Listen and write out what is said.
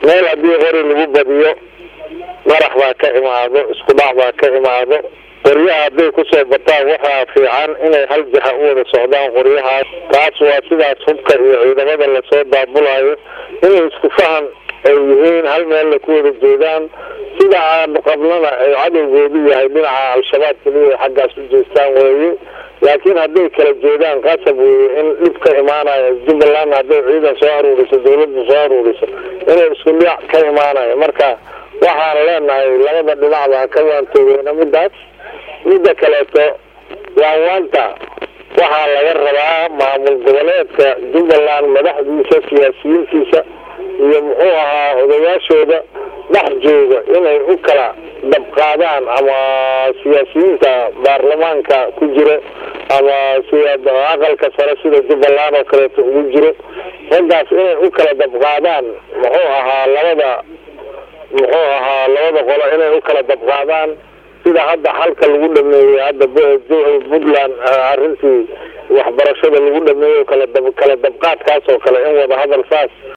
meel haddii qori lagu badiyo marax baa ka imaado isku dhac baa ka imaado qoryaha hadday kusoo bataan waxaa fiican inay hal jaha u wada socdaan qoryahaas taas waa sidaas hubka iyo ciidamada lasoo daabulayo inay isku fahan ay yihiin hal meella ku wada jeedaan sida aan qablana ay cadowgoodu yahay dhinaca al-shabaab keliya xaggaas u jeestaan weeye laakiin hadday kala jeedaan qasab weeye in dhib ka imaanayo jubbaland hadday ciidan soo aruuriso dawladda soo aruuriso inay isku dhiac ka imaanayo marka waxaan leenahay labada dhinacba ka waantoogeena midaas midda kaleeto waanwaanta waxaa laga rabaa maamul goboleedka jubbaland madaxdiisa siyaasiyiintiisa iyo muxuu ahaa odayaashooda dhex jooga inay u kala dabqaadaan ama siyaasiyiinta baarlamaanka ku jiro ama aqalka sare sida jubbaland oo kaleeto ugu jiro raggaas inay u kala dabqaadaan muxuu ahaa labada muxuu ahaa labada qolo inay u kala dabqaadaan sida hadda xalka lagu dhameeyey hadda puntland arrintii waxbarashada lagu dhameeyo kala kala dabqaadkaas oo kale in wada hadal saas